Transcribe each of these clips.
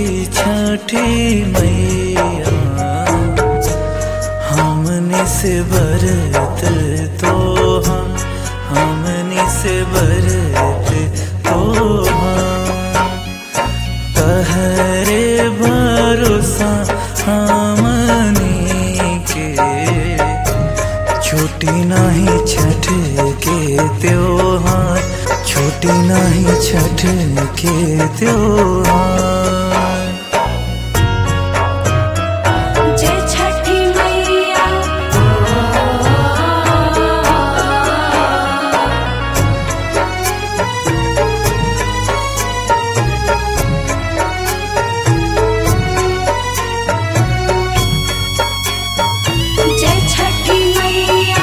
छठी मैया हमने से बरत तो हमने से बरत तो तहरे भरोसा हमने के छुट्टी नहीं छठ के त्योहार छुट्टी नहीं छठ के त्योहार जय छठी मैया जय छठी मैया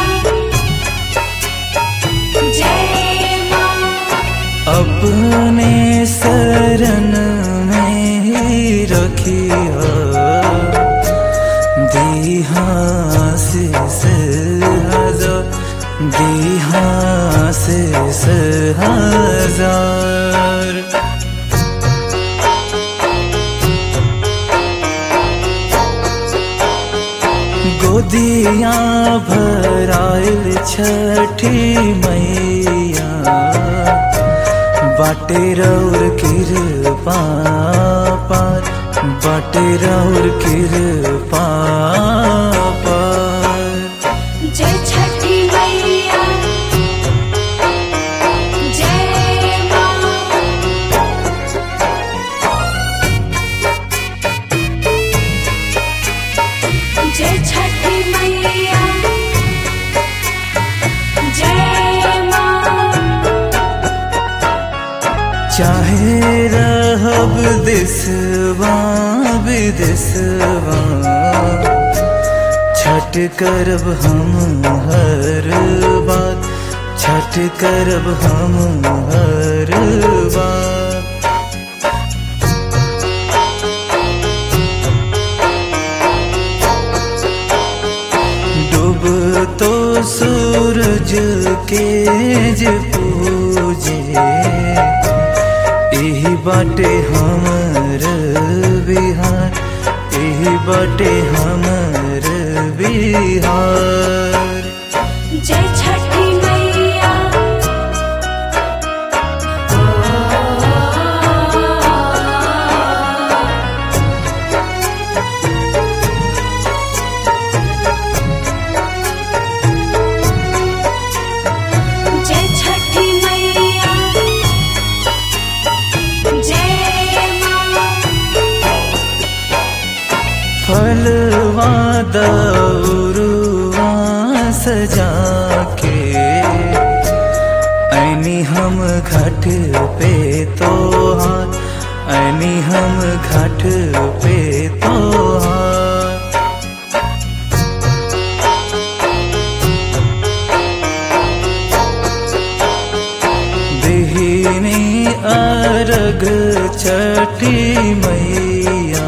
जय माँ अपने शरण में ही रखिया दीहा से हजार दीहा से हजार गोदिया भराइल छठी मैया बाटे रौर कृपा पार बाटे रौर कृपा पार जय छठी मैया जय माँ जय छठी मैया जय माँ चाहे रहब दिसवा विदेशवा छठ करब हम हर बार छठ करब हम हर बार डूब तो सूरज के जे पूजे यही बाटे हमर बिहार यही बाटे हमर बिहार जय छठी मैया जय छठी मैया जय माँ फलवा दौरुआ सजा के ऐनी हम घाट पे तोहार ऐनी हम घाट पे तोहार दिहिनी अर्घ छठी मैया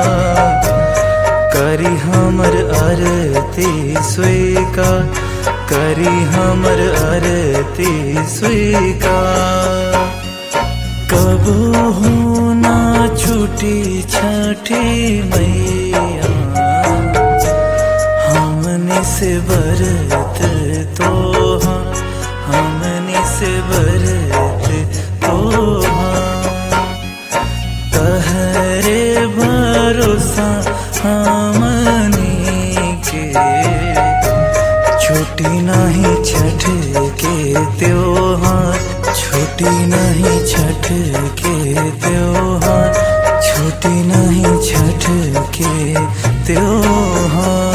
करी हमर आरती स्वीकार करी हमर आरती स्वीकार कबो हो ना छूटी छठी मैया हमने से बरत तो हमने से बरत तो तहरे भरोसा हमने के छुट्टी नहीं छठ के त्योहार छुट्टी नहीं छठ के त्योहार छुट्टी नहीं छठ के त्योहार